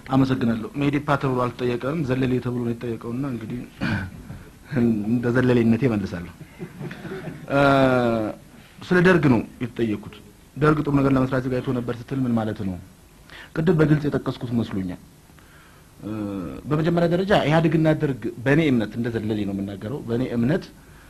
አመሰግናለሁ። ሜዴፓ ተብሎ አልተጠየቀም፣ ዘለሌ ተብሎ ነው የተጠየቀውና እንግዲህ እንደ ዘለሌነቴ መልሳለሁ። ስለ ደርግ ነው የተጠየቅኩት። ደርግ ጥሩ ነገር ለመስራት ዘጋጅቶ ነበር ስትል ምን ማለት ነው? ቅድም በግልጽ የጠቀስኩት መስሎኛል። በመጀመሪያ ደረጃ ኢህአዴግና ደርግ በእኔ እምነት እንደ ዘለሌ ነው የምናገረው። በእኔ እምነት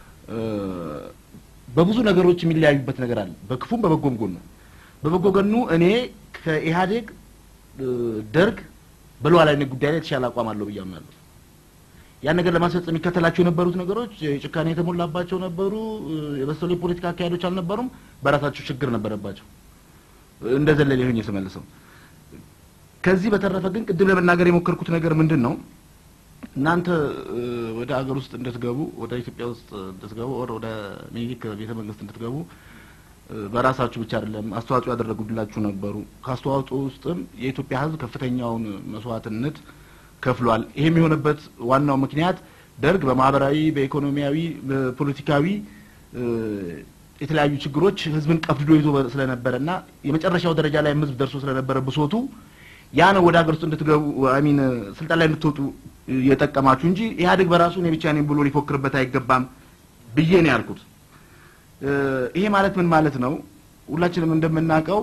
በብዙ ነገሮች የሚለያዩበት ነገር አለ፣ በክፉም በበጎም ጎኑ። በበጎ ጎኑ እኔ ከኢህአዴግ ደርግ በሉዓላዊነት ጉዳይ ላይ የተሻለ አቋም አለው ብዬ አምናለሁ። ያን ነገር ለማስፈጸም የሚከተላቸው የነበሩት ነገሮች ጭካኔ የተሞላባቸው ነበሩ። የበሰሉ የፖለቲካ አካሄዶች አልነበሩም። በራሳቸው ችግር ነበረባቸው። እንደ ዘለሌ ሆኜ ስመልሰው ከዚህ በተረፈ ግን ቅድም ለመናገር የሞከርኩት ነገር ምንድን ነው፣ እናንተ ወደ ሀገር ውስጥ እንድትገቡ ወደ ኢትዮጵያ ውስጥ እንድትገቡ ወደ ሚኒሊክ ቤተ መንግስት እንድትገቡ በራሳችሁ ብቻ አይደለም አስተዋጽኦ ያደረጉላችሁ ነበሩ። ከአስተዋጽኦ ውስጥም የኢትዮጵያ ሕዝብ ከፍተኛውን መስዋዕትነት ከፍሏል። ይሄም የሆነበት ዋናው ምክንያት ደርግ በማህበራዊ፣ በኢኮኖሚያዊ፣ በፖለቲካዊ የተለያዩ ችግሮች ህዝብን ቀፍድዶ ይዞ ስለነበረና የመጨረሻው ደረጃ ላይ ህዝብ ደርሶ ስለነበረ ብሶቱ ያ ነው ወደ ሀገር ውስጥ እንድትገቡ አሚን ስልጣን ላይ እንድትወጡ የጠቀማችሁ እንጂ ኢህአዴግ በራሱ እኔ ብቻ ነኝ ብሎ ሊፎክርበት አይገባም ብዬ ነው ያልኩት። ይሄ ማለት ምን ማለት ነው? ሁላችንም እንደምናውቀው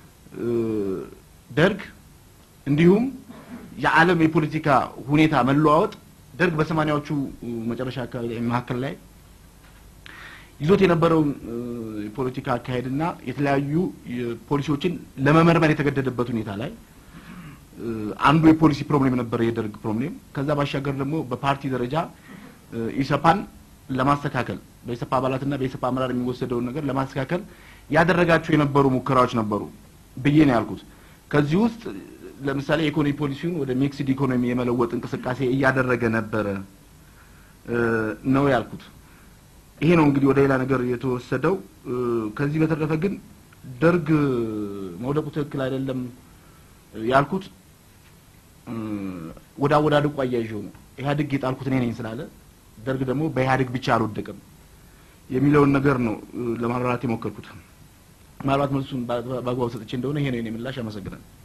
ደርግ እንዲሁም የዓለም የፖለቲካ ሁኔታ መለዋወጥ ደርግ በሰማኒያዎቹ መጨረሻ አካባቢ ላይ መካከል ላይ ይዞት የነበረውን የፖለቲካ አካሄድና የተለያዩ ፖሊሲዎችን ለመመርመር የተገደደበት ሁኔታ ላይ አንዱ የፖሊሲ ፕሮብሌም ነበር የደርግ ፕሮብሌም። ከዛ ባሻገር ደግሞ በፓርቲ ደረጃ ኢሰፓን ለማስተካከል በኢሰፓ አባላትና በኢሰፓ አመራር የሚወሰደውን ነገር ለማስተካከል ያደረጋቸው የነበሩ ሙከራዎች ነበሩ ብዬ ነው ያልኩት። ከዚህ ውስጥ ለምሳሌ የኢኮኖሚ ፖሊሲውን ወደ ሚክስድ ኢኮኖሚ የመለወጥ እንቅስቃሴ እያደረገ ነበረ ነው ያልኩት። ይሄ ነው እንግዲህ ወደ ሌላ ነገር የተወሰደው። ከዚህ በተረፈ ግን ደርግ መውደቁ ትክክል አይደለም ያልኩት ወደ አወዳደቁ አያይዤው ነው። ኢህአዴግ የጣልኩት እኔ ነኝ ስላለ ደርግ ደግሞ በኢህአዴግ ብቻ አልወደቀም የሚለውን ነገር ነው ለማብራራት የሞከርኩት። ምናልባት መልሱን በአግባቡ ሰጥቼ እንደሆነ ይሄ ነው የኔ ምላሽ። አመሰግናለሁ።